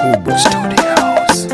Kubwa Studios.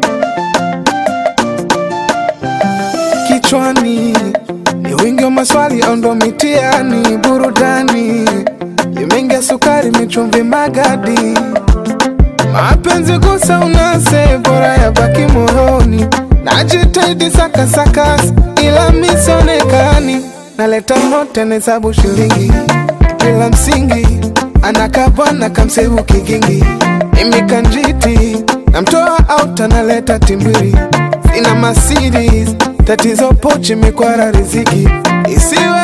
Kichwani ni wingi wa maswali au ndo mitiani? Burudani imeingia sukari, michumvi, magadi, mapenzi gusa unase, bora ya baki moyoni. Najitahidi saka sakas, ila misionekani. Naleta note nahesabu shilingi bila msingi, anakabwana kamsevu kigingi, mimi kanjiti namtoa out, analeta timbiri, sina Mercedes, tatizo pochi, mikwara riziki isiwe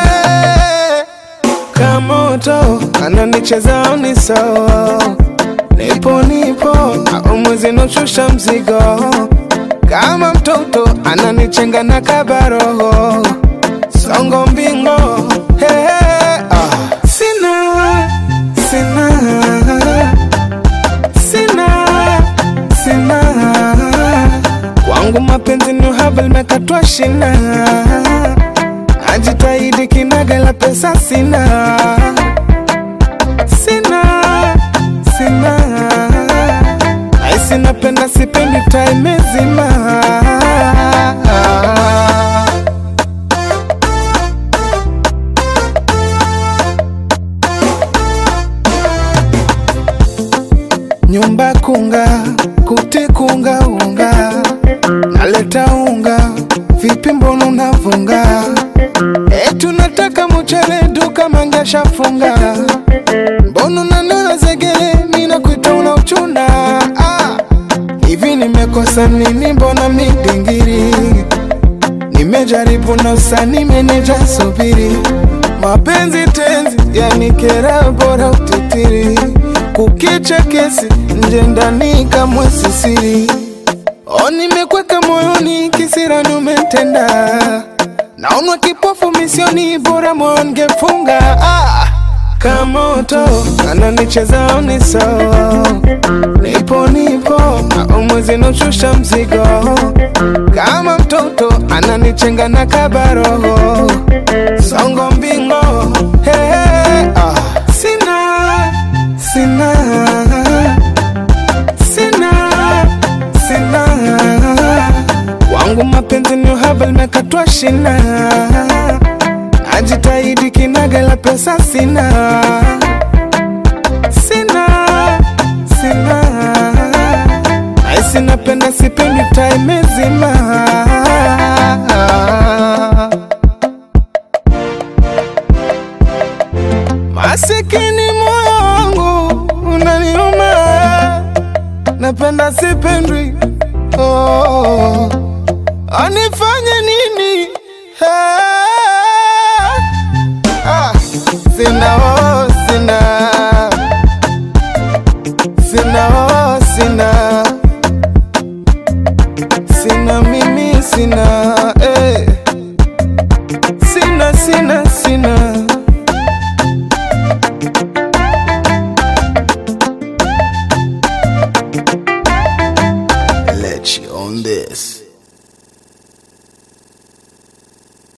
kamoto, ananicheza uniso, nipo nipo, au mwezi noshusha mzigo, kama mtoto ananichenga na kabaroho, songo mbingo, hey, hey, ah. Sina, sina, sina, sina kwangu mapenzi ni uhaba, limekatwa shina, najitahidi kinaga, la pesa sina, sina, sina, aisi napenda, sipendi, time zima nyumba kunga kuti kunga unga naleta unga vipi mbona unavunga etu nataka mchele duka mangasha funga mbona unanena zegele mina kuita una uchuna ah. hivi nimekosa nini mbona midingiri nimejaribu nosa nimeneja subiri mapenzi tenzi yanikera bora utitiri kukicha kesi nje ndani kamwe sisiri o nimekweka moyoni kisirani umetenda naonwa kipofu misioni bora moyo ngefunga ah. kamoto ananicheza uniso nipo nipo au mwezi noshusha mzigo kama mtoto ananichenga na kabaroho songo mbingo hey, hey, ah. sina sina sina sina wangu mapenzi ni uhaba limekatwa shina najitahidi kinaga la pesa sina sina sina aisi napenda sipendi time zima masikini moyo wangu unaniuma napenda sipendwi oh, anifanye ni